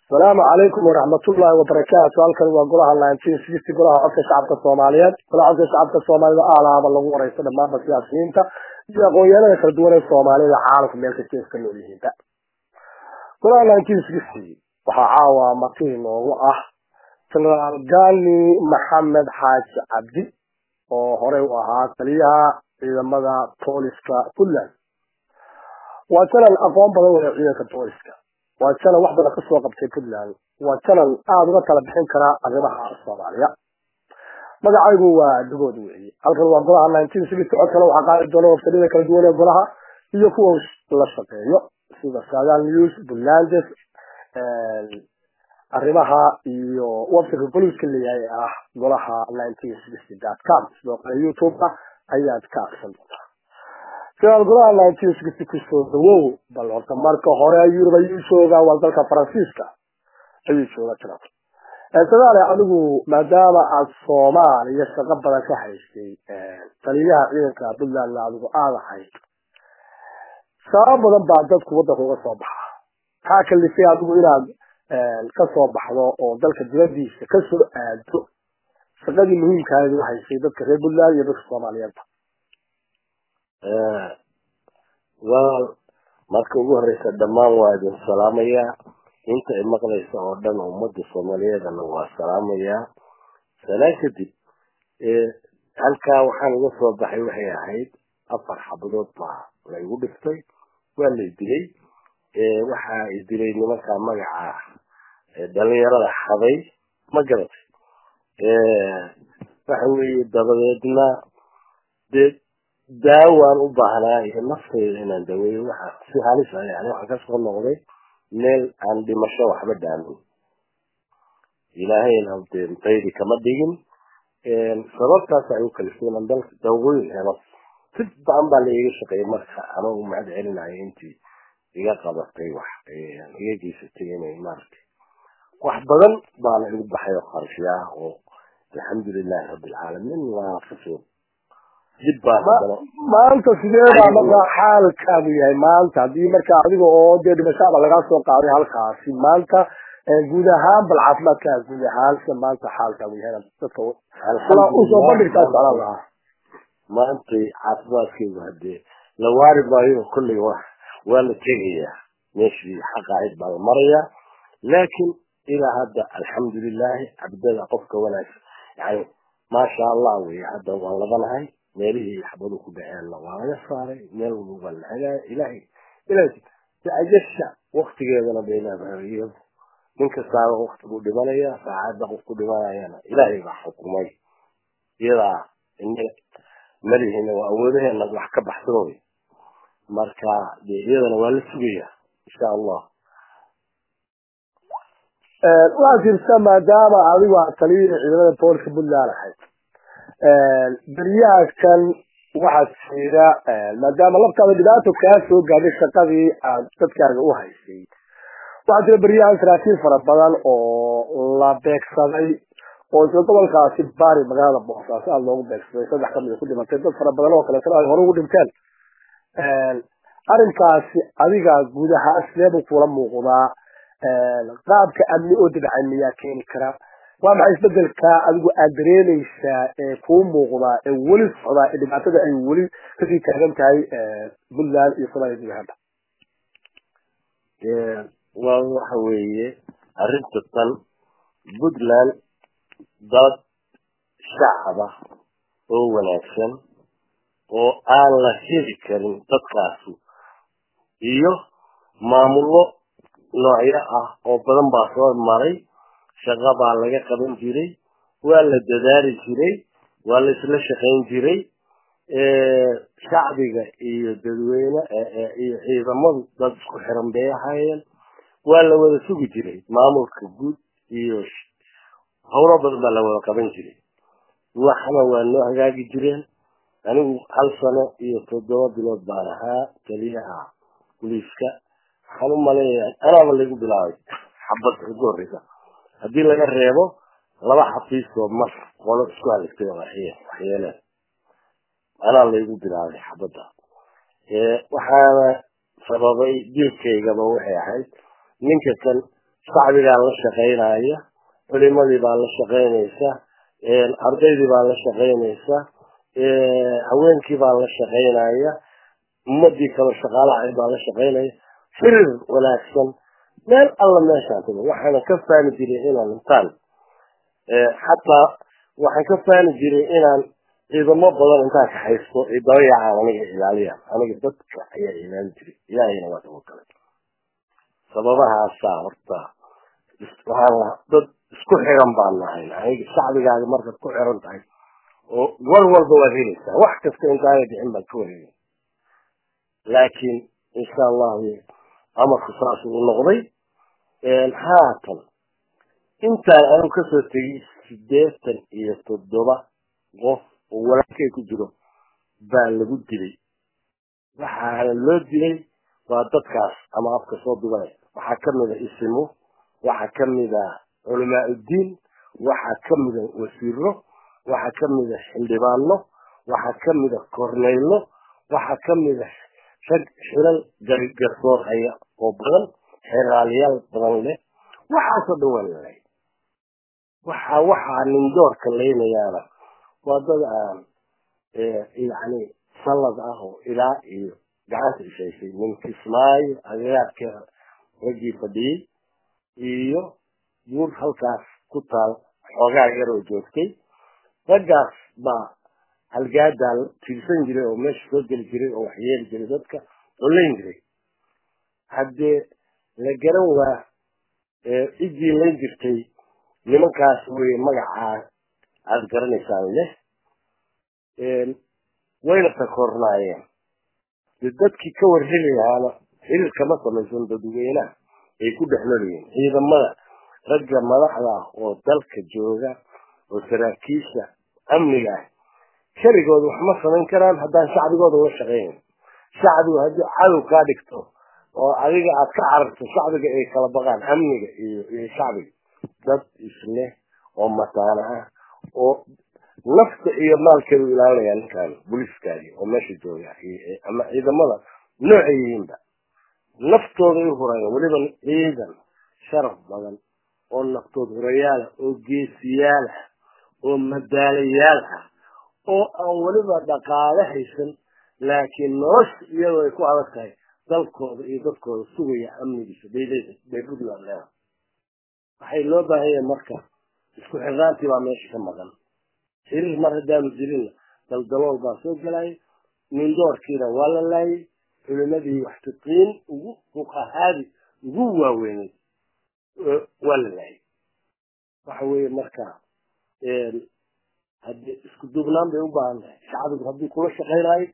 asalaamu calaykum waraxmatullaahi wabarakaatu halkan waa golaha nineteen sixty golaha codka shacabka soomaaliyeed golaha codka shacabka soomaalida aalaaba lagu wareysto dhammaanba siyaasiyiinta iyo aqoon-yahanada kala duwan ee soomaalida caalamka meel kasta iska nool yihiinba golaha nineteen sixty waxaa caawa martii noogu ah jenaraal gani maxamed xaaji cabdi oo horey u ahaa taliyaha ciidamada booliska puntland waa janan aqoon badan waya ciidanka booliska waa janan wax badan kasoo qabtay puntland waa janan aada uga tala bixin karaa arrimaha soomaaliya magacaygu waa dugood weeye halkan waa golaha nineteen sixty codkana waxaa qaadi doona wafsadada kala duwan ee golaha iyo kuwa la shaqeeyo sida sagal news puntlandes arrimaha iyo websiteka boliska leeyahay ee ah golaha nineteen sixty dot com sidoo kale youtube-ka ayaad ka aksan doontaa sidaad golaha nineteen sixty kusoo dhawow bal horta marka hore yurub ayuu joogaa waa dalka faransiiska ayuu joogaa jira sadaale adigu maadaama aada soomaaliya shaqo badan ka haysay taliyaha ciidanka puntlandna adigu aada ahayd sabab badan baa dadku waddanka uga soo baxa maxaa kalifay adigu inaad kasoo baxdo oo dalka dibadiisa kasoo aado shaqadii muhiimkaadi u haysay dadka reer puntland iyo dadka soomaaliyeedba wal marka ugu horeysa dhammaan waa idin salaamayaa inta i maqlaysa oo dhan ummadda soomaaliyeedana waa salaamayaa salaan kadib halkaa waxaan uga soo baxay waxay ahayd afar xabadood baa la igu dhiftay waa lay dilay waxaa i dilay nimanka magaca dhalinyarada xaday ma garatay waxa weeye dabadeedna dee daawaan u baahnaa iyo nafteyda inaan daweeyo waxa si halis ah yani waxaan kasoo noqday meel aan dhimasho waxba dhaamin ilaahayna dee mtaydi kama dhigin sababtaas ay u kalifeen aan dalka daawooyin helo si badan baa la iga shaqeeyay marka ama u mahad celinayo intii iga qabatay wax iga geysatay inay maaragtay wax badan baana igu baxay oo qarshi ah oo alxamdulilahi rabbilcaalamiin waa kasoo dib baa maanta sidee baa markaa xaalkaagu yahay maanta haddii markaa adiga oo dee dhimashaaba lagaa soo qaaday halkaasi maanta guud ahaan bal caafimaadkaa guud ahaan sida maanta xaalkaagu yahay dadka usoo bandhigtaa socdaan lahaa maantay caafimaadkaygu hadee la waari maayo kolley wa waa la tegayaa meeshii xaq ahayd baa la marayaa laakiin ilaa hadda alxamdulilahi cabdada qofka wanaagsan yani maasha allah wey hadda waan labanahay meelihii xabadu ku dhaceenna waa laga saaray meel walba waa la hagaaya ilahay ilahay ajasha waktigeedana bay leedahay iyadu nin kastaaba wakti buu dhimanaya saacadda qof ku dhimanayana ilaahay baa xukumay iyadaa malihina waa awoodaheena wax ka baxsan wey marka dee iyadana waa la sugayaa insha allah waxaa jirta maadaama adigu aad taliyihii ciidamada booliska puntland ahayd beryahakan waxaa jira maadaama laftaada dhibaato kaa soo gaadhay shaqadii aad dadkaaga u haysay waxaa jira beryahan saraakiil fara badan oo la beegsaday oo isla gobolkaasi bari magaalada boosaaso aada loogu beegsaday saddex kamida ku dhimatay dad fara badan oo kaleetana ay hore ugu dhinteen arrinkaasi adiga guud ahaan sideebuu kula muuqdaa qaabka amni oo dabacay miyaa keeni kara waa maxay isbedelka adigu aad dareemaysaa ee kuu muuqdaa ee weli socdaa ee dhibaatada ay weli kasii taagan tahay puntland iyo somaaliya guud ahaanba waa waxa weeye arrinta tan puntland dad shacaba oo wanaagsan oo aan la heli karin dadkaasu iyo maamullo noocyo ah oo badan baa soo maray shaqa baa laga qaban jiray waa la dadaali jiray waa la isla shaqayn jiray shacbiga iyo dadweyne iyo ciidamadu dad isku xiran bay ahaayeen waa la wada sugi jiray maamulka guud iyo howlo badan baa la wada qaban jiray waxna waa noo hagaagi jireen anigu hal sano iyo toddoba bilood baan ahaa taliyaha boliiska waxaan u maleeyaa anaaba laygu bilaabay xabadda ugu horreysa haddii laga reebo laba xafiisoo mar qolo isku haligtay oo waxyeeleen anaa laygu bilaabay xabadda waxaana sababay dilkaygaba waxay ahayd ninka kan shacbigaa la shaqaynaya culimadii baa la shaqaynaysa ardaydii baa la shaqaynaysa haweenkii baa la shaqaynaya ummadii kale shaqaalaha baa la shaqaynaya firir wanaagsan meel alla meeshaan tago waxaana ka faani jiray inaan intaan xataa waxaan ka faani jiray inaan ciidamo badan intaan ka haysto ay dabayacaan aniga ilaaliyaan aniga dadka ayaa ilaali jiray ilaahayna waa dago kale sababahaasaa horta waxaan dad isku xiran baan nahay aniga shacbigaaga markaad ku xiran tahay oo war walba waad helaysaa wax kasta intaana bixin baad ka wareegay laakiin insha allahu amarku saas uu noqday haatan intaan anigu kasoo tegay sideetan iyo toddoba qof oo walaalkay ku jiro baa lagu dilay waxaana loo dilay waa dadkaas ama afka soo dubanay waxaa kamid a isimo waxaa kamid a culamaa uddiin waxaa kamid a wasiiro waxaa kamid a xildhibaano waxaa kamid a korneylo waxaa kamid a rag xilal garsoor haya oo badan xeraaliyaal badan leh waxaasoo dhan waa lalay waxa waxaa nindoorka laynayaana waa dad aan yani sallad ah oo ilaa iyo gacanta ishaysay nin kismaayo agagaarkeeda raggii fadhiyey iyo buur halkaas ku taal xoogaa yaroo joogtay raggaas baa halgaadaa tiirsan jiray oo meesha soo geli jiray oo waxyeeli jiray dadka oo layn jiray haddee la garan waa cidii layn jirtay nimankaas wey magacaa aada garanaysaan leh wayna takoornaayeen de dadkii ka warhelayaana xiriir kama samaysan dadweynaha ay ku dhex noolyihiin ciidamada ragga madaxda ah oo dalka jooga oo saraakiisha amniga ah keligooda wax ma samayn karaan haddaan shacbigooda la shaqeynin shacbigu haddii cadow kaa dhigto oo adiga aad ka cararto shacbiga ay kala baqaan amniga iyo iyo shacbiga dad isleh oo mataana ah oo nafta iyo maalkeedu ilaalinaya ninkaan booliiskaagi oo meesha jooga ama ciidamada noocay yihiinba naftooda ay hurayaan weliba ciidan sharaf badan oo naftood hurayaala oo geesiyaal ah oo madaalayaal ah oo aan weliba dhaqaale haysan laakiin nolosha iyadoo ay ku adag tahay dalkooda iyo dadkooda sugaya amnigiisa bay puntland leedahay waxay loo baahan yahay marka isku xirnaantii baa meesha ka maqan xiriir mar haddaanu jirinna daldalool baa soo gelaya nindoorkiina waa la laayay culimadii waxtiqiin ugu fuqahaadi ugu waaweynay waa la laayay waxa weeye marka haddii isku duubnaan bay u baahan tahay shacbigu haddii kula shaqaynaayo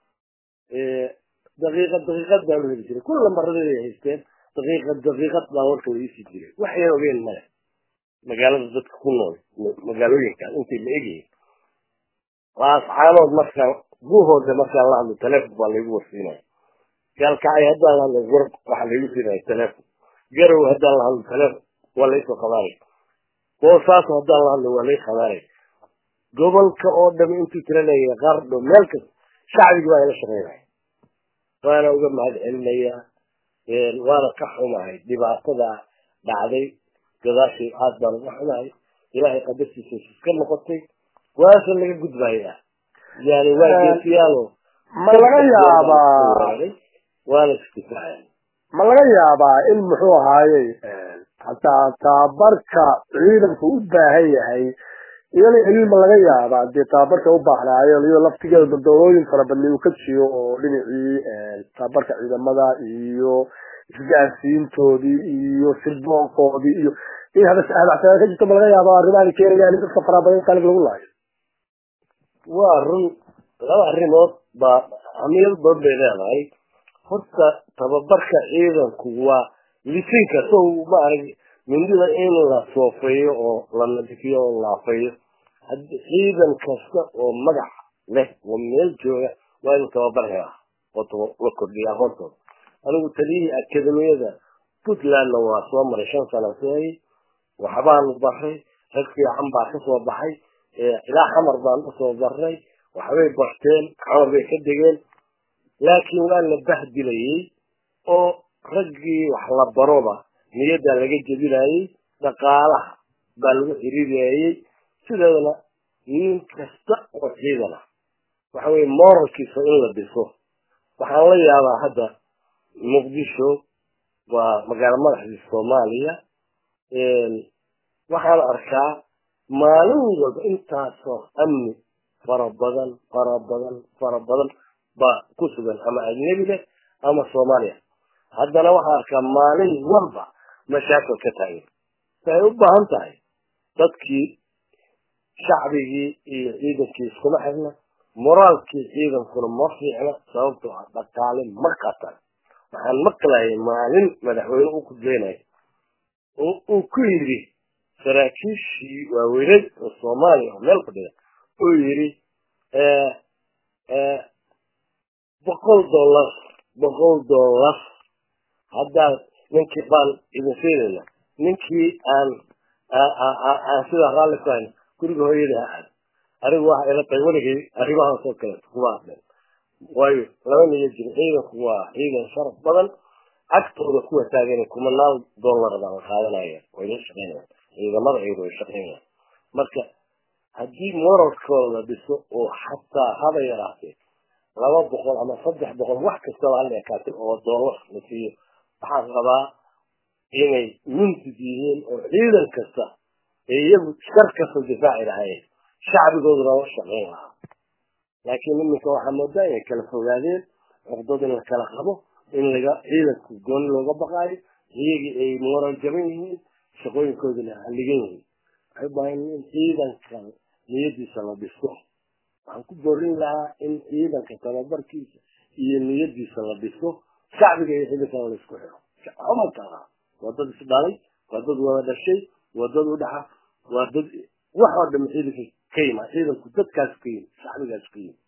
daqiiqad daqiiqad baa lu heli jiray kulla lambaradii ay haysteen daqiiqad daqiiqad baa warka la iisii jiray wax yar ogeen male magaalada dadka ku nool magaalooyinkaas intay la egyihiin laascaanood markaa guhooda markaan la hadlo telefon baa laygu warsiinaya gaalkacay haddaan la hadlo war waxaa laygu siinaya telefon garow haddaan la hadlo telefon waa laysoo qabaanay boosaaso haddaan la hadlo waa lay qabaanay gobolka oo dham intuu tira leeyahay qardho meel kasta shacbigi baa ila shaqaynaya waana uga mahad celinayaa waana ka xumahay dhibaatada dhacday gadaashii aad baan uga xumahay ilaahay qadartiisa iska noqotay waasa laga gudbayaa yani waa geesiyaalo ma laga yaabaa waana isdifaacan ma laga yaabaa in muxuu ahaayey hataa tababarka ciidanku u baahan yahay iyada xiliil ma laga yaabaa dee tababarka u baahnaayo iyadoo laftigeeda daldalooyin fara badnay uu ka jiyo oo dhinacii tababarka ciidamada iyo isgaarsiintoodii iyo sirboonkoodii iyo in hadacsanaan ka jirto ma laga yaaba arrimahan keenayaan in dadka faraha badan qalib lagu laayo waa run laba arrimood baa hamiyad badan bay leedahay horta tababarka ciidanku waa lisinka sow ma arag mindida in la soofeeyo oo la nadifiyo oo laafeeyo ciidan kasta oo magac leh oo meel jooga waa inuu tababar helaa oo la kordhiya aqoontooda anigu taliyihii akademiyada puntlandna waa soo maray shan sana seeyay waxbaanu baray rag fiican baa kasoo baxay ilaa xamar baan usoo baray waxbay barteen xamar bay ka degeen laakiin waa la bahdilayey oo raggii wax la baroba niyaddaa laga jebinayey dhaqaalaha baa lagu xiriiriyayey sideedana nin kasta oo ciidana waxa weye moralkiisa in la dhiso waxaan la yaabaa hadda muqdisho waa magaalo madaxdii soomaaliya waxaan arkaa maalin walba intaasoo amni fara badan fara badan fara badan baa ku sugan ama ajnebiga ama soomaaliya haddana waxaan arkaa maalin walba mashaakil ka taagan waxay u baahan tahay dadkii shacbigii iyo ciidankii iskuma xirna moraalkii ciidankuna ma fiicna sababtoo ah dhaqaale ma qatan waxaan maqlayay maalin madaxweyne u kudbeynaya uu ku yidhi saraakiishii waaweyned oo soomaaliya oo meel fadhida uu yidhi boqol dollar boqol dollar haddaad ninkii baan idin siinayna ninkii aan aan sidaa raalli ku hayna guriga hooyada ha aad anigu waxa ila tahay weligay arrimahaasoo kaleeto kuma hadlen waayo laba niyo jiro ciidanku waa ciidan sharaf badan agtooda kuwa taagan kumanaal dollar baa la qaadanaya way la shaqeynayaan ciidamada iyadu way shaqeynayaan marka haddii moralkooda la dhiso oo xataa haba yaraatee laba boqol ama saddex boqol wax kastaba hala ekaatay oo dollar la siiyo waxaan rabaa inay muntid yihiin oo ciidan kasta ee iyagu shar kasta difaaci lahaayeen shacbigooduna la shaqeyn lahaa laakiin iminka waxaa moodaa inay kala fogaadeen cuqdad in la kala qabo in laga ciidanku gooni looga baqaayo iyagii ay moral jaban yihiin shaqooyinkooduna halligan yihiin waxay u baahan in ciidanka niyadiisa la dhiso waxaan ku borin lahaa in ciidanka tababarkiisa iyo niyadiisa la dhiso shacbiga iyo ciidankana la isku xiro xumankaa waa dad isdhalay waa dad wada dhashay waa dad udhaxa waa dad wax oo dham ciidanka ka yima ciidanku dadkaas ka yimi shacbigaas ka yimi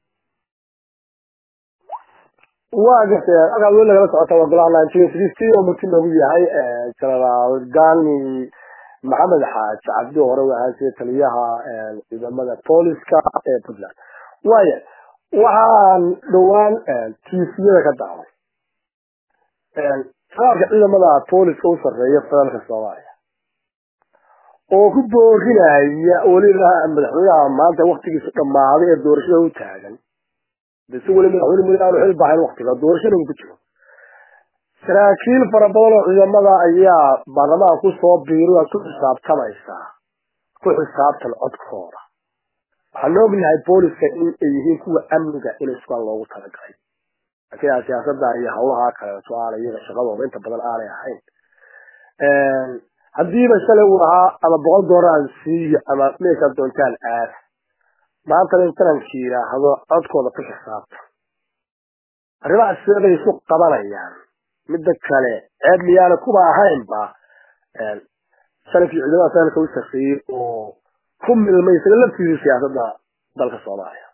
waa gartay halkaad weli nagala socota waa golaha nineteen sixty oo marti noogu yahay generaal gani maxamed xaaj cabdi hore u ahaan jiray taliyaha ciidamada booliska ee puntland waaya waxaan dhowaan tiifiyada ka dacday qaabka ciidamada booliska u sarreeya federaalka soomaaliya oo ku boorinaya weliba madaxweynaha maanta waktigiisu dhammaaday ee doorashada u taagan si weli madaxweyne mudane aanu xil bahayn waktiga doorashada uu ku jiro saraakiil fara badan oo ciidamada ayaa baarlamaanka kusoo biiray waad ku xisaabtamaysaa ku xisaabtan codkooda waxaan ognahay booliska in ay yihiin kuwa amniga in isbaan loogu talagalay laakiin siyaasada iyo hawlaha kaleeto aanay iyaga shaqadooda inta badan aanay ahayn haddiiba shalay uu ahaa ama boqol doolaraan siiyo ama meeshaad doontaan aad maantana intananki yidhaahdo codkooda ku xisaabta arrimaha siday isu qabanayaan midda kale ceeb miyaana kuba ahaynba sanadkii ciidamada sanadka u sarreeyey oo ku milmay isaga laftiisii siyaasadda dalka soomaaliya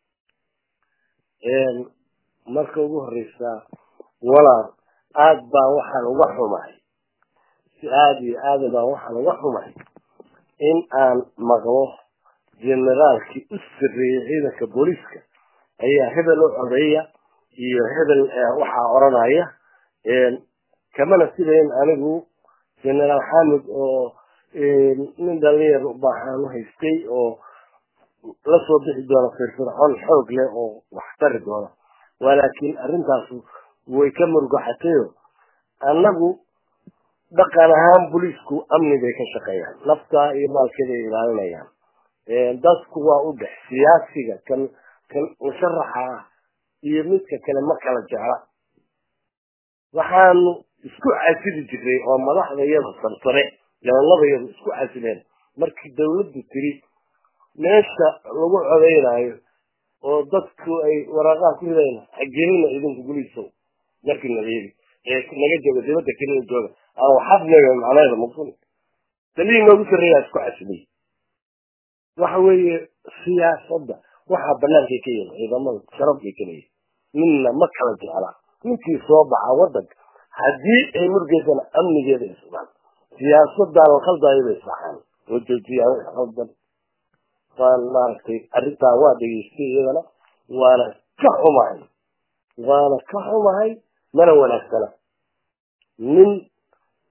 marka ugu horeysa walaal aad baan waxaan uga xumahay si aada iyo aada baan waxaan uga xumahay in aan maqlo generaalkii u sarreeyey ciidanka booliiska ayaa hebel u codeeya iyo hebel waxaa oranaya kamana sidayn anigu generaal xamid oo nin dhalinyar baaxaan u haystay oo lasoo bixi doona firfircoon xoog leh oo wax tari doona walaakiin arrintaas way ka murgaxatayo annagu dhaqan ahaan booliisku amni bay ka shaqeeyaan naftaa iyo maalkeeda ay ilaalinayaan dadku waa u dhex siyaasiga kan kan musharaxa ah iyo midka kale ma kala jecla waxaanu isku casili jiray oo madaxda iyada sarsare gabanada iyadu isku casileen markii dawladdu tiri meesha lagu codeynayo oo dadku ay waraaqaha ku ridayn hagelina idinku guliisow markii nageedi ee naga jooga dibadda kelina jooga aan waxaad leeyahay macnaheeda maqsun talihii noogu sarreeyaa isku casilay waxa weeye siyaasadda waxaa bannaankay ka yihin ciidamada sharaf bay ka leeyihin ninna ma kala jecla ninkii soo baxa waddanka haddii ay murgeysana amnigeeda isbaan siyaasadaan la khaldaayo bay saxaan oo joojiyaan khaldan waan maaragtay arrintaa waa dhegeystay iyadana waana ka xumahay waana ka xumahay mana wanaagsana nin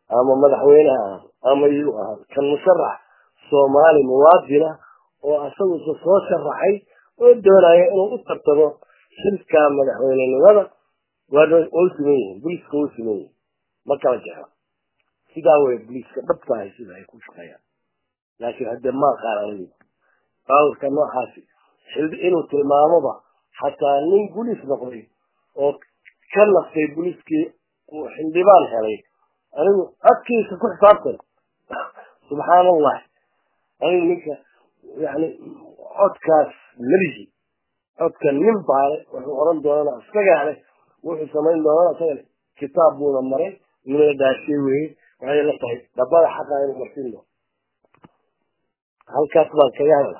ama madaxweyne ha ahaado ama yuu ahaado kan musharax soomaali muwaadina oo asagusa soo sharaxay oo doonaya inuu u tartamo xilka madaxweynenimada waa u siman yihiin buliiska u siman yihiin ma kala jecla sidaa way buliiska dhabtahay sida ay ku shaqeeyaan laakiin haddee ma aqaan anigu baawurka noocaasi inuu tilmaamoba xataa nin buliis noqday oo ka nastay buliiskii uu xildhibaan helay anigu codkiisa ku xisaabtan subxaan allah anigu ninka yani codkaas melihi codka nin baale wuxuu oran doonana isagaa leh wuxuu samayn doonana isaga leh kitaab buuna maray nin la dhaashiye weye waxay la tahay dhabada xaqa inuu marsin doono halkaas baan kaga hadla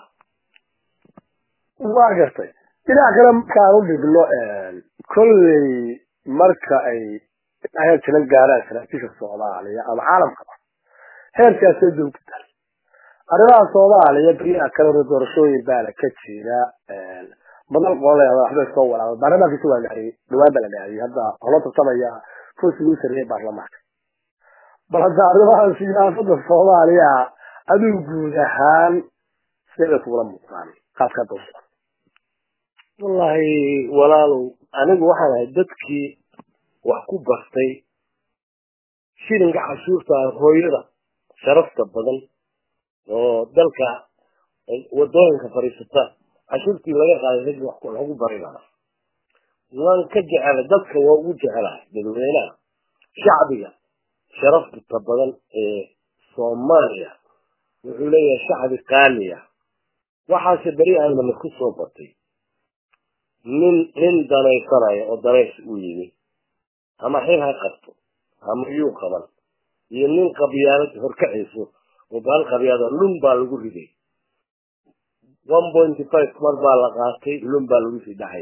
waa gartay dhinac kale markaan u dhigno kolley marka ay heer jiran gaaraan saraakiisha soomaaliya ama caalamkaba heerkaasay joogtahay arrimaha soomaaliya beriyaha kale hore doorashooyin baana ka jira badan qolada waxbay soo walaaba baarlamaankiisa waa dhaariyey dhawaan baa la dhaariyey hadda holo tartamaya kursiga u sarreeyay baarlamaanka bal hadda arrimaha siyaasada soomaaliya adigu guud ahaan siday kugula muuqdaan qaabka dowsa wallahi walaalow anigu waxaan ahay dadkii wax ku bartay shilinka cashuurta hooyada sharafta badan oo dalka wadooyinka fadhiisata cashuurtii laga qaaday raggi wax lagu bari lahaa waan ka jecelay dadka waa ugu jecelahay dadweynaha shacbiga sharafta badan ee soomaaliya wuxuu leeyahay shacbi qaaliya waxaase beri aanana ku soo batay nin nin danaysanaya oo danays u yimi ama xil ha qabto ama yuu qaban iyo nin qabyaalad horkacayso oo baal qabyaada lun baa lagu riday one pointy five mar baa la qaatay lun baa lagu sii dhacay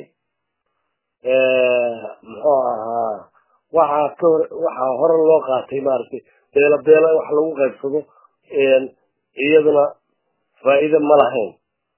muxuu ahaa waxaa ka hor waxaa hore loo qaatay maaragtay beelo beelo wax lagu qaybsado iyaduna faa'iido ma lahayn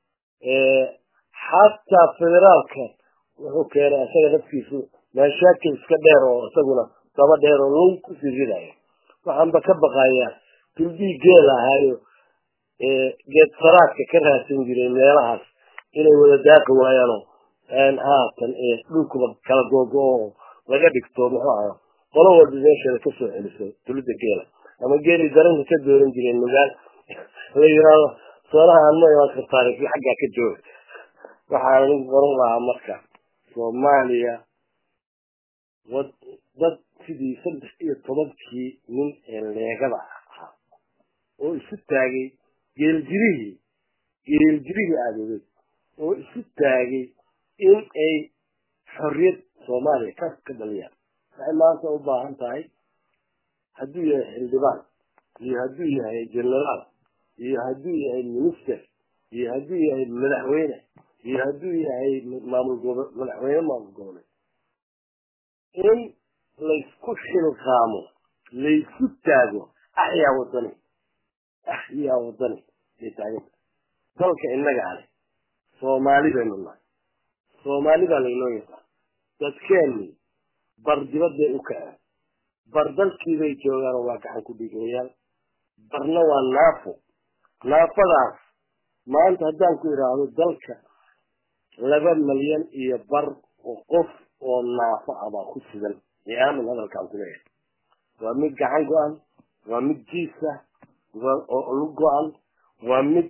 xataa federaalka wuxuu keenay isaga naftiisu maashaakil iska dheer oo isaguna daba dheer oo lun kusii ridayo waxaanba ka baqayaa tuldii geel ahaayo geed saraadka ka raadsan jiray meelahaas inay wada daaqi waayaanoo haatan dhulkuba kala googo-o laga dhigto muxuu aha qolo walba meesheeda kasoo celiso tulida geela ama geelii daranka ka dooran jiray nugaal la yiraahdo soonaha ma imaan kartaan xaggaa ka jooga waxaan anigu qoran lahaa marka soomaaliya wad dad sidii saddex iyo tobankii nin ee leegada ahaa oo isu taagay geeljirihii geeljirihii aadooday oo isu taagay in ay xorriyad soomaaliya ka ka dhaliyaan waxay maanta u baahan tahay hadduu yahay xildhibaan iyo hadduu yahay generaal iyo hadduu yahay minister iyo hadduu yahay madaxweyne iyo hadduu yahay maamul gobo madaxweyne maamul goboleed in laysku xilqaamo laysku taago axyaa wadani axyaa wadani bay taaganta dalka innaga ale soomaali baynu nahay soomaali baa laynoo yaqaan dadkeennii bar dibadday u kaceen bar dalkiibay joogaan waa gacan ku dhigayaan barna waa naafo naafadaas maanta haddaan ku idhaahdo dalka laba malyan iyo bar oo qof oo naafo ah baa ku sugan ee aamin hadalkaan ku leeyahay waa mid gacan go-an waa mid jiisa oo lug go-an waa mid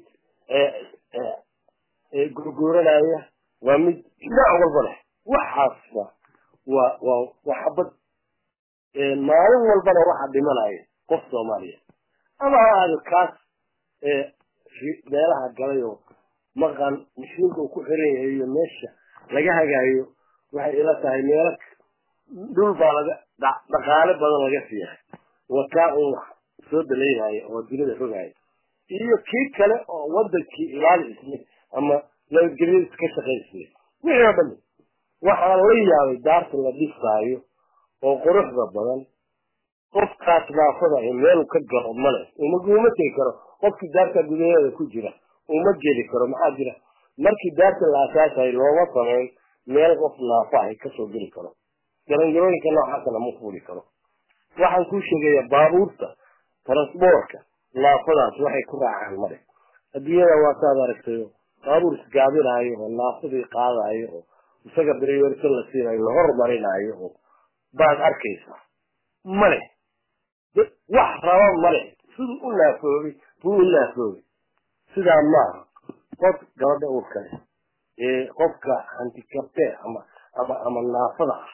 gurguuranaya waa mid dhinac walba leh waxaasba waa waa waa xabad maalin walbana waxaa dhimanaya qof soomaaliya ama ha aado kaas meelaha galay oo maqan mashiinka uu ku xiran yahay iyo meesha laga hagaayo waxay ila tahay meelo dhul baa laga dhaqaale badan laga siiyahay wakaa un wax soo daleeyahay oo dunida rogaya iyo kii kale oo wadankii ilaali isle ama nabadgelyadiis ka shaqaysle wixii oo dhan waxaan la yaabay daarta la dhisaayo oo quruxda badan qofkaas naafada ah meel ka galo male uma uma tegi karo qofkii daarta gudaheeda ku jira uma geli karo maxaa jira markii daarta la asaasayo looma sameyn meel qof naafa ah kasoo geli karo garangarooyinka noocaasna ma fuuli karo waxaan kuu sheegayaa baabuurta transboorka naafadaas waxay ku raacaan male adduunyada waa saad aragtayo baabuur isgaabinaayo oo naafadii qaadayo oo isaga briwersan la siinayo la hormarinaayo oo baad arkaysaa male wax raba male siduu u naafoobay buu u naafoobay sidaa maaha qof gabadha uur kale ee qofka hantikabte ama ama ama naafada ah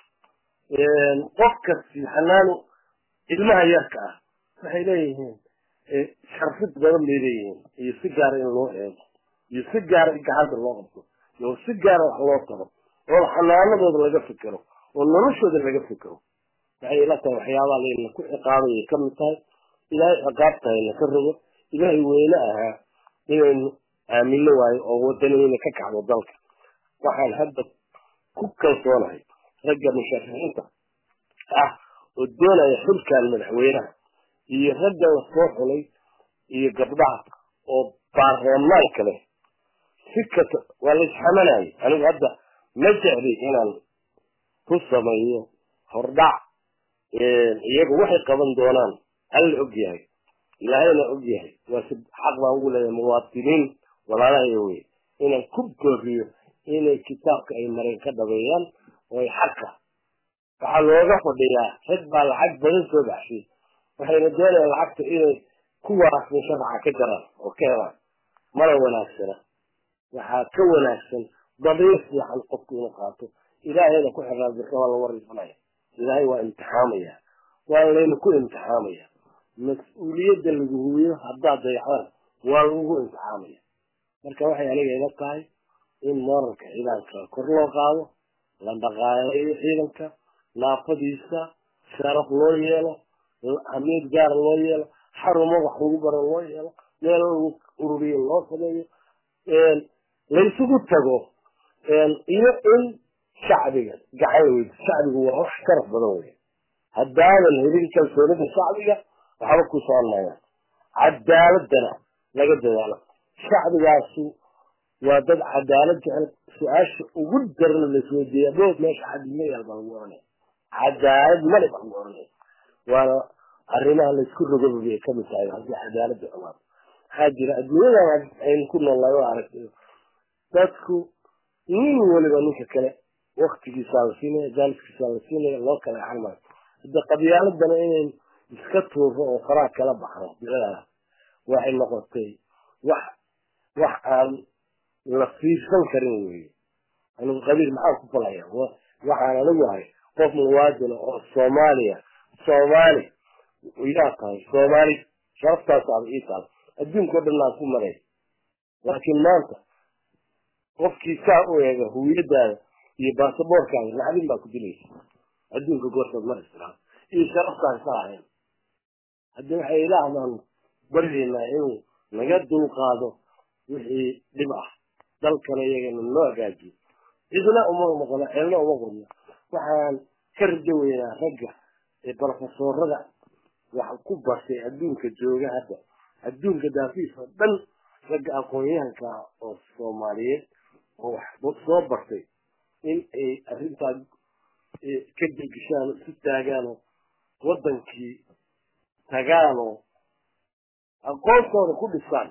qofkasi xanaanu ilmaha yarka ah waxay leeyihiin sharfid badan bay leeyihiin iyo si gaara in loo eego iyo si gaara in gacanta loo qabto iyo si gaara wax loo taro oo xanaanadooda laga fikero oo noloshooda laga fikero waxay ila tahay waxyaabaha layna ku ciqaabayay ka mid tahay ilaahay ciqaabtahayna ka rogo ilaahay weyne ahaa inaynu aamino waayo oo wadaniyna ka kacdo dalka waxaan hadda ku kalsoonahay ragga musharaxiinta ah oo doonaya xilkan madaxweynaha iyo ragga la soo xulay iyo gabdhaha oo baarlamaanka leh si kasta waa la isxamanayay anigu hadda ma jecli inaan ku sameeyo hordhac iyagu waxay qaban doonaan alla og yahay ilaahayna og yahay waa si xaq baan ugu leeyahay muwaadiniin walaalahay wey inaan ku gooriyo inay kitaabka ay mareen ka dhabeeyaan oo ay xaqa waxaa looga fadhiyaa rag baa lacag badan soo baxshay waxayna doonayaan lacagta inay kuwaas musharaxa ka jaraan oo ka helaan mana wanaagsana waxaa ka wanaagsan damiir fiican qofku inuu qaato ilaahayna ku xirnaa birka waa la wariisanaya ilaahay waa imtixaamaya waa layna ku imtixaamaya mas-uuliyadda lagu huwiyo haddaad dayacdaan waa lagu imtixaamaya marka waxay aniga ila tahay in moralka ciidanka kor loo qaado la dhaqaaleeyo ciidanka naafadiisa sharaf loo yeelo hamiid gaara loo yeelo xarumo wax lagu baro loo yeelo meel lagu ururiyo loo sameeyo laysugu tago iyo in shacbiga gacan weyd shacbigu waa wax sharaf badan wey haddaadan helin kalsoonida shacbiga waxba ku soconayaan cadaaladana laga dadaalo shacbigaasu waa dad cadaalad jecel su-aasha ugu darna laisweydiiya bood meesha cadima yaal baa lagu oranaya cadaalad male baa lagu oranaya waana arrimaha laysku rogoba bay kamid tahay haddii cadaalada xumaado maxaa jira adduunyadan aynu ku noolnahay oo aragtay dadku nin waliba ninka kale waktigiisaa la siinaya jaaliskiisaa la siinaya loo kala xalmayo hadda qabyaaladana inayn iska tuuro oo faraha kala baxno biladaa waxay noqotay wax wax aan la fiirsan karin weeye anigu qabiil maxaa ku falaya waxaan anigu ahay qof muwaadina oo soomaaliya soomaali yaa tahay soomaali sharaftaasaba ii tahay adduunka o dhan aan ku maray laakiin maanta qofkii saa u eega huwiyadaada iyo baasaboorkaaga lacagin baa ku dilaysa adduunka goortood mar israa iyo sharaftaan ka ahayn haddii waxay ilaahbaan baryaynaa inuu naga dulqaado wixii dhib ah dalkana iyagana noo hagaajiyo cidna uma noqono ceelna uma qodno waxaan ka rajo weynaa ragga ee brofesoorada wax ku bartay adduunka jooga hadda adduunka daafiis oo dhan ragga aqoon-yahanka ah oo soomaaliyeed oo wax soo bartay in ay arrintaa ka degishaan isu taagaanoo waddankii tagaanoo aqoontooda ku dhisaan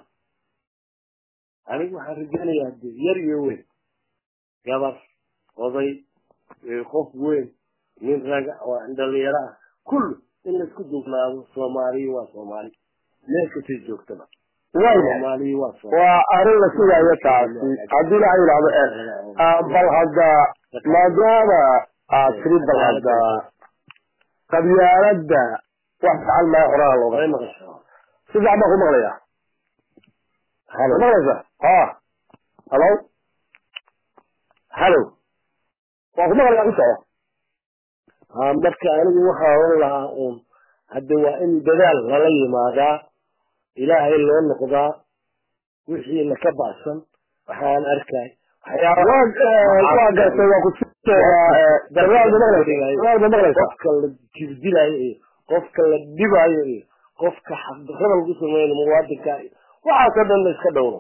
anigu waxaan rajaynayaa de yar iyo weyn gabar oday qof weyn nin raga oo dhalinyaro ah kullu in laisku duubnaado soomaaliya waa soomaali meel kastay joogtaba soomaaliya waa waa arrin la sugaayo taasi haddii la yidhahdo bal hadda maadaama aad tiri bal hadda qabyaaladda wax fican maa horaa looga si fiican baan ku maqlaya maqlaysa ha halo halo waan ku maqlaya ku soco ha marka anigu waxaa oran lahaa uun hadda waa in dadaal lala yimaadaa ilaahay loo noqdaa wixiina ka bacsan waxaan arkay waa gartay waa ku qofka la jirdilayo iyo qofka la dhibayo iyo qofka xaqdarrada lagu sameeyo muwaadinka iyo waxaasoo dhan la iska dhowro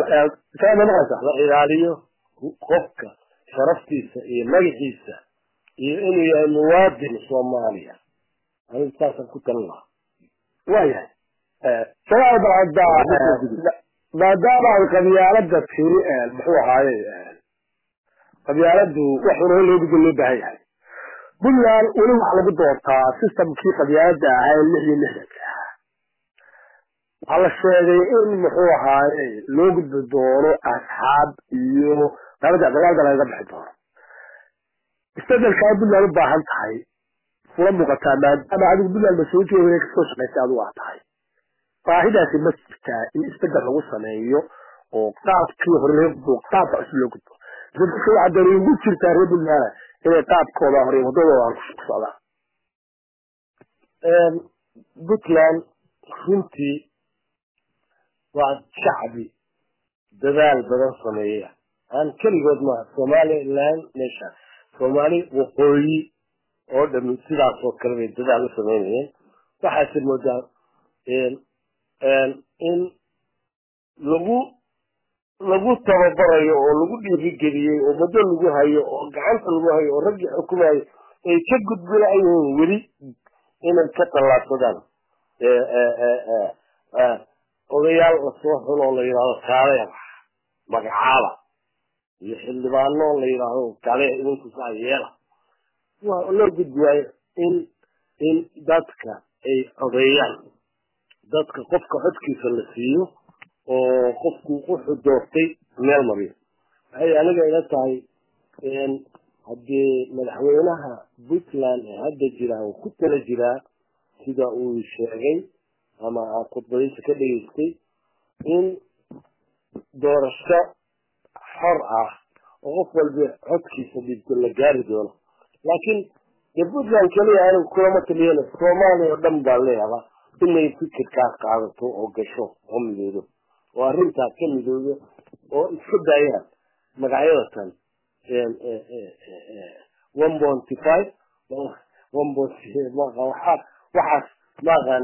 la ilaaliyo qofka sharaftiisa iyo magaciisa iyo inuu yahay muwaadin soomaaliya anigu saasaan ku talin lahaa waayahay sagaal balcadda maadaama ay qabyaalada tiri muxuu ahaaye qabyaaladu wax hore loo gudbo loo baahan yahay puntland weli waxa lagu doortaa systemkii qabyaalada ahaa lix iyo lixdanka ahaa waxaa la sheegay in muxuu ahaaye loo gudbi doono asxaab iyo daalada dagaalda lagaga bixi doono isbedelkaa puntland u baahan tahay kula muuqataa maadaama adigu puntland masoo joogay kasoo shaqaysay adigu aa tahay baahidaasi ma jirtaa in isbedel lagu sameeyo oo qaabkii hore laga gudbo qaabka cusub loo gudbo dadka waxaa dani ugu jirtaa reer puntland inay qaabkooda hore wadadooda ku socdaan puntland runtii waa shacbi dadaal badan sameeya aan keligood maaha somaliland meesha soomaali waqooyi oo dhami sidaas oo kale bay dadaal u samaynayeen waxaase moodaa in lagu lagu tababarayo oo lagu dhiirigeliyey oo muddo lagu hayo oo gacanta lagu hayo oo raggii xukumayo ay ka gudbinayihiin weli inay ka tallaabsadaan odayaal lasoo xulo oo la yidhahdo kaaleer magacaaba iyo xildhibaano la yidhaahdo kale idinku saa yeela waa loo gudbiyaayo in in dadka ay codeeyaan dadka qofka codkiisa la siiyo oo qofku wuxuu doortay meel mariyo waxay aniga ila tahay haddii madaxweynaha puntland ee hadda jiraa uu ku tala jiraa sida uu sheegay ama aan khudbadiisa ka dhegaystay in doorasho xor ah oo qof walba codkiisa dhibto la gaari doono laakiin dee puntland keliya anigu kulama taliyana soomaaliya oo dhan baa leeyaha inay fikirkaa qaadato oo gasho oo midoodo oo arrintaa ka midoodo oo iska daayaan magacyada tan one bonty five one bonty waxaa waxaas maaqaan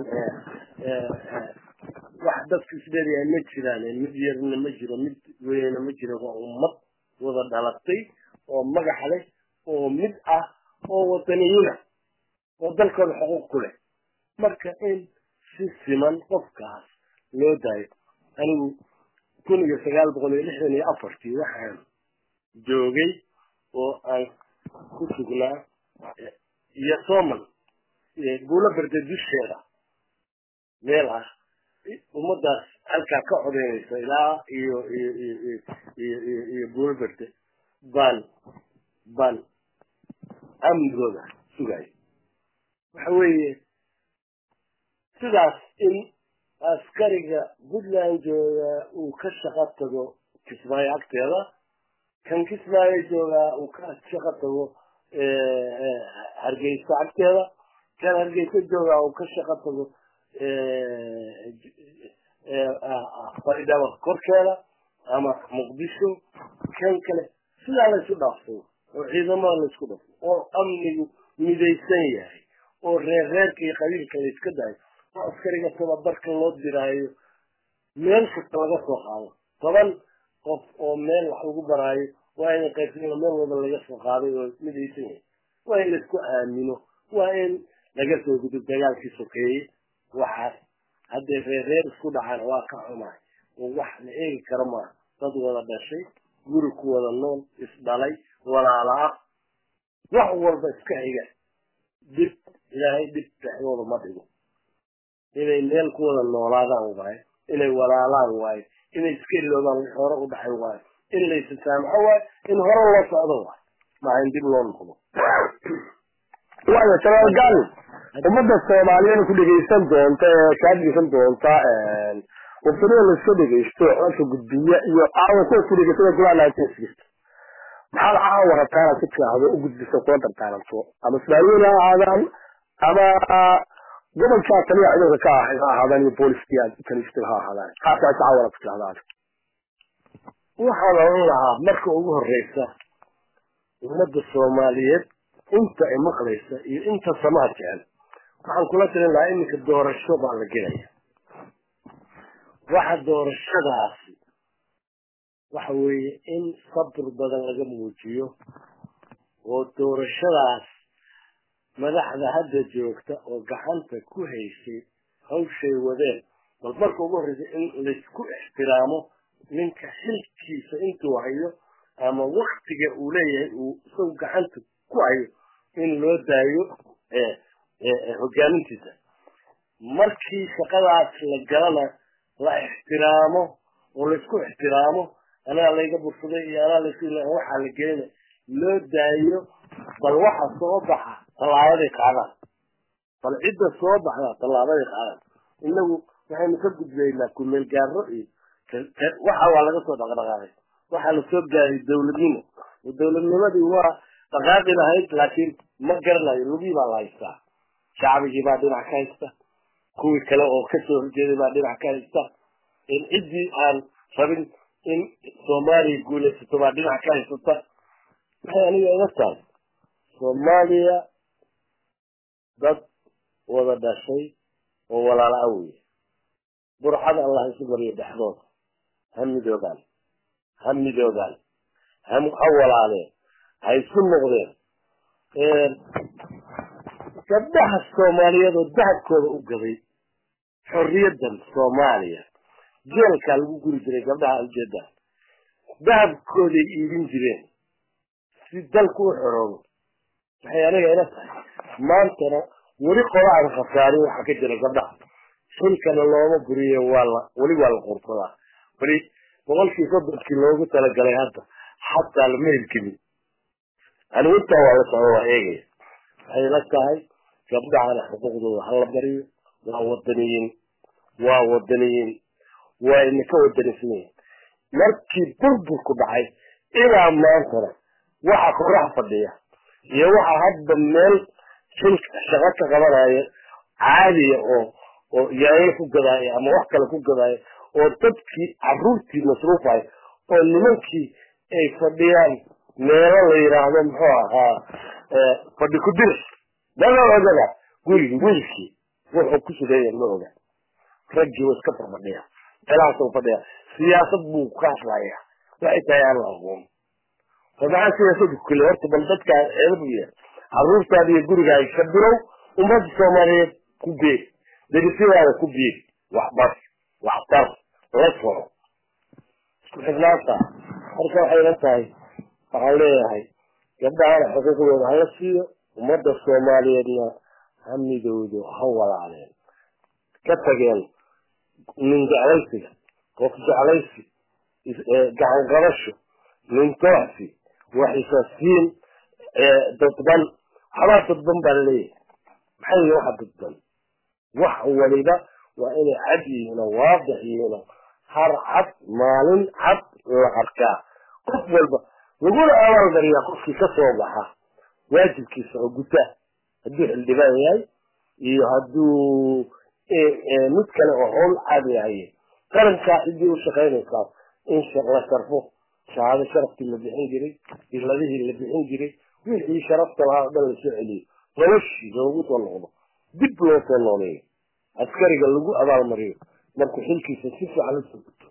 wax dadka isleeyahay ma jiraan mid yarna ma jiro mid weyna ma jiro waa ummad wada dhalatay oo magax leh oo mid ah oo wadaniyiina oo dalkooda xuquuq ku leh marka in si siman qofkaas loo daayo anigu kun iyo sagaal boqol iyo lixdan iyo afartii waxaan joogay oo aan ku sugnaa iyo somal buulo berde dusheeda meel ah ummadaas halkaa ka codeynaysa ilaa iyo iyo iyo iyo iyo iyo buulo berde baan baan amnigooda sugaayo waxa weeye sidaas in askariga puntland jooga uu ka shaqo tago kismaayo agteeda kan kismaayo joogaa uu ka shaqo tago hargeysa agteeda kan hargeysa joogaa uu ka shaqo tago faridhaba korkeeda ama muqdisho kan kale sidaa laysu dhaafsado oo ciidamada laysku dhafo oo amnigu midaysan yahay oo reer reerka iyo qabiilka la iska dayo oo askariga tababarka loo diraayo meel kasta laga soo qaado toban qof oo meel wax lagu baraayo waa in qaybsana meel wada laga soo qaaday oo midaysan yahay waa in laisku aamino waa in laga soo gudo dagaalkii sokeeye waxaas haddee reer reer isku dhacaan waa ka xumaay oo wax la eegi karo maaha dad wada dhashay guri ku wada nool isdhalay walaala ah wax walba iska xiga dib ilaahay dhib dhexdooda ma dhigo inay meel ku wada noolaadaan waayo inay walaalaan waayo inay iska iloobaan wix hore u dhacay waayo in laysa saamaxo waayo in hore loo socdo waayo maaha in dib loo noqdo waayo shabaal gaali ummadda soomaaliyeed ku dhegaysan doonta ee kaa dhegaysan doonta wabtanida laiska dhegaysto codka gudbiya iyo caawa kuwa ku dhegaysan golaha nineteen sixty maxaad caawa rabtaa inaad si fiicdo u gudbiso kula dardaaranto ama ismaaciil ha ahaadaan ama gobolkaa taliya ciidanka ka ahay ha ahaadaan iyo booliskii aad kaniistay ha ahaadaan qaabkaas caawa inaad ku fiicdaan waxaan oran lahaa marka ugu horeysa ummadda soomaaliyeed inta ay maqlaysa iyo inta samaha jecel waxaan kula talin lahaa iminka doorasho baa la gelaya waxa doorashadaasi waxa weeye in sabr badan laga muujiyo oo doorashadaas madaxda hadda joogta oo gacanta ku haysay hawshay wadeen bal marka ugu horreysa in laysku ixtiraamo ninka xilkiisa intuu hayo ama waktiga uu leeyahay uu isagu gacanta ku hayo in loo daayo hogaamintiisa markii shaqadaas la galana la ixtiraamo oo laysku ixtiraamo anaa layga bursaday iyo anaa lays waxaa la gelina loo daayo bal waxa soo baxa tallaabaday qaadaan bal cidda soo baxda tallaabaday qaadaan inagu waxaynu ka gudbaynaa kumeel gaaro iyo waxa waa laga soo dhaqdhaqaaqay waxaa lasoo gaaray dawladnimo dawladnimadii waa dhaqaaqi lahayd laakiin ma garanayo lugii baa la haystaa shacbigii baa dhinac ka haysta kuwii kale oo kasoo horjeeday baa dhinac ka haysta ciddii aan rabin in soomaaliya guulaysato baa dhinac ka haysata waxay aniga iga tahay soomaaliya dad wada dhashay oo walaala a weye burxada allah isu mariyo dhexdooda ha midoogaan ha midoogaan ha walaaleen ha isu noqdeen gabdhaha soomaaliyeed oo dahabkooda u gaday xorriyadan soomaaliya jeelkaa lagu guri jiray gabdhaha ujeedaan dahabkooday iibin jireen si dalku u xoroobo waxay aniga ila tahay maantana weli qolaan khasaarin waxaa ka jira gabdhaha xilkana looma guriye waa la weli waa la qursadaa weli boqolkii soddonkii loogu talagalay hadda xataa lama helkelin anigu intaa waa la socdo waa eegaya waxay la tahay gabdhahana xuquuqdooda hala bariyo waa wadaniyiin waa wadaniyiin waa inaka wadanisanyihin markii burburku dhacay ilaa maantana waxa koraha fadhiya iyo waxa hadda meel xilka shaqo ka qabanaya caadiya oo oo yaayo ku gadaayo ama wax kale ku gadaayo oo dadkii caruurtii masruufayo oo nimankii ay fadhiyaan meelo la yidhaahdo muxuu ahaa fadhi ku diris dada ogada gurigi wiilkii wuxuu ku sugaya ma oga raggii wa iska farbadhiya meelahaasuu fadhiya siyaasad buu ka hadlaya waxay tahay aan la aqoon fadaxaa siyaasadu kule horta bal dadkaa eeda buu yahay caruurtaada iyo gurigaaga ka bilow ummadda soomaaliyeed ku beeg derisyadaada ku beeg waxbar waxtar la soco isku xidhnaanta marka waxay la tahay waxaan leeyahay gabdhahana xuquuqdooda hala siiyo ummadda soomaaliyeedna ha midowdo ha walaaleen ka tageen nin jeclaysiga qof jeclaysi gacan qabasho nin tooxsi waxisasiin dadban waxbaa dadban baa laleeyahay maxay yihin waxa dadban wax waliba waa inay cad yihiin oo waadix yihiin oo har cad maalin cad la arkaa qof walba laguna abaalgariyaa qofkii ka soo baxa waajibkiisa oo guta hadduu xildhibaan yahay iyo hadduu mid kale oo howl caadi yahay qarankaa ciddii u shaqaynaysaa in la sharfo shahaado sharaftii la bixin jiray iladihii la bixin jiray wixii sharafta lahaa o dhan lasoo celiyo noloshii loogu soo noqdo dib loo soo nooleeyo askariga lagu abaalmariyo markuu xilkiisa si fiican usoo guto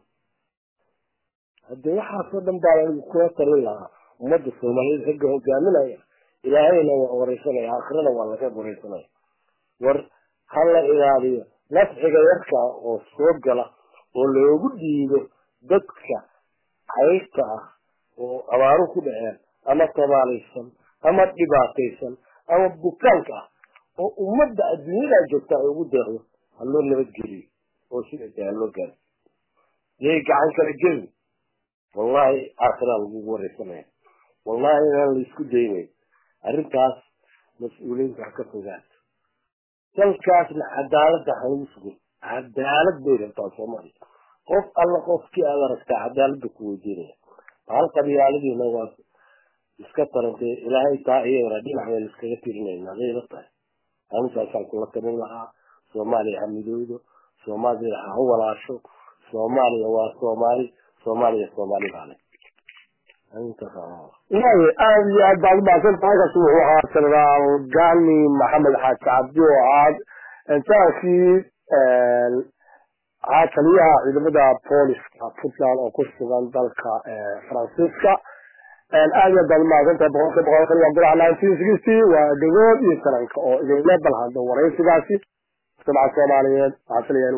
haddee waxaasoo dhan baa anigu kula talin lahaa ummadda soomaaliyeed ragga hogaaminaya ilaahayna waa wareysanaya aakhirana waa laga wareysanaya war ha la ilaaliyo nafciga yarkaa oo soo gala oo loogu dhiibo dadka cayrta ah oo abaaru ku dhaceen ama tabaalaysan ama dhibaataysan ama bukaanka ah oo ummadda adduunyadaa joogta ay ugu deeqdo ha loo nabadgeliyo oo sidaasa ha loo gaaro yay gacan kala gelin wallahi aakhiraa lagugu wareysanaya wallahi inaan laisku daynayn arrintaas mas-uuliyiinta ha ka fogaato dalkaasna cadaaladda halagu sugin cadaalad bay rabtaa soomaaliya qof alla qofkii aad aragtaa cadaaladda ku weydiinaya hal qabyaaladiina waa iska tarantee ilaahay taa iyagana dhinac baynu iskaga tirinayna hadayla tahay arintaasaan kula talin lahaa soomaaliya ha midoodo soomaaliya ha walaasho soomaaliya waa soomaali soomaaliya soomaali baale waayo aada iyo aad baad umahadsantahay halkaas wuxuu ahaa jenaraal gani maxamed xaaji cabdi oo ahaa jarankii ahaa taliyaha ciidamada booliska puntland oo ku sugan dalka faransiiska aad iyo baad mahadsantahay boqolka boqolkan waa golaha nineteen sixty waa dhagood iyo sananka oo idinla balhado waraysigaasi mujtamaca soomaaliyeed waxaa filayaa